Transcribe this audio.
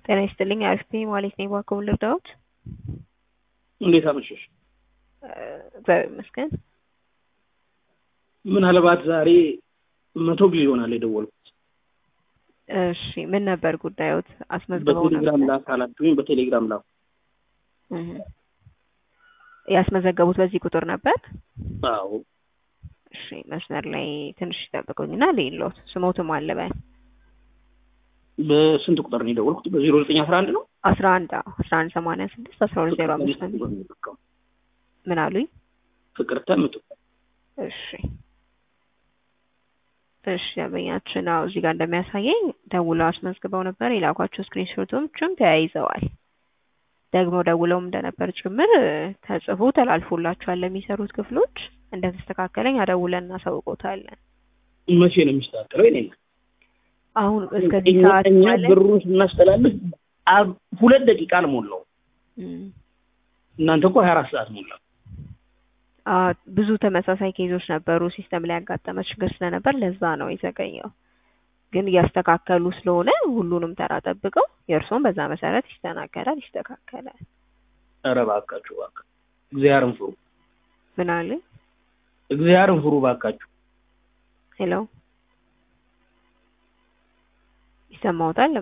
ጤና ይስጥልኝ አሪፍ ነኝ ማለት ነኝ። እባክዎን ልርዳዎት? እንዴት አመሸሽ? እግዚአብሔር ይመስገን። ምናልባት ዛሬ መቶ ጊዜ ይሆናል የደወልኩት። እሺ ምን ነበር ጉዳዮት? አስመዝግበው በቴሌግራም ነበር? ላክ አላችሁኝ። በቴሌግራም ላኩ። እህ። ያስመዘገቡት በዚህ ቁጥር ነበር? አዎ እሺ መስመር ላይ ትንሽ ይጠብቁኝና ልይሎት። ስሞትም አለ በል በስንት ቁጥር ነው የደወልኩት? በዜሮ ዘጠኝ አስራ አንድ ነው። አስራ አንድ አዎ አስራ አንድ ሰማንያ ስድስት አስራ ሁለት ዜሮ አምስት ነው። ምን አሉኝ? ፍቅርተ ምትኩ እሺ እሺ ደንበኛችን አዎ እዚህ ጋር እንደሚያሳየኝ ደውለው አስመዝግበው ነበር። የላኳቸው ስክሪንሾቶችም ተያይዘዋል። ደግሞ ደውለውም እንደነበር ጭምር እ፣ ተጽፎ ተላልፎላቸዋል ለሚሰሩት ክፍሎች። እንደተስተካከለኝ አደውለን እናሳውቆታለን። መቼ ነው የሚስተካከለው? የኔ እናት? አሁን እስከዚህ እኛ ሰዓት እኛ ማለት ብሩን ስናስተላልፍ አ- ሁለት ደቂቃ አልሞላው። እም፣ እናንተ እኮ ሀያ አራት ሰዓት ሞላ። አ፣ ብዙ ተመሳሳይ ኬዞች ነበሩ። ሲስተም ላይ ያጋጠመ ችግር ስለነበር ለዛ ነው የዘገየው። ግን እያስተካከሉ ስለሆነ ሁሉንም ተራ ጠብቀው የእርስዎም በዛ መሰረት ይስተናገዳል፣ ይስተካከላል። ኧረ እባካችሁ እባካችሁ እግዚአብሔርን ፍሩ፣ ምን አለ? እግዚአብሔርን ፍሩ እባካችሁ። ሄሎ ይሰማዎታል?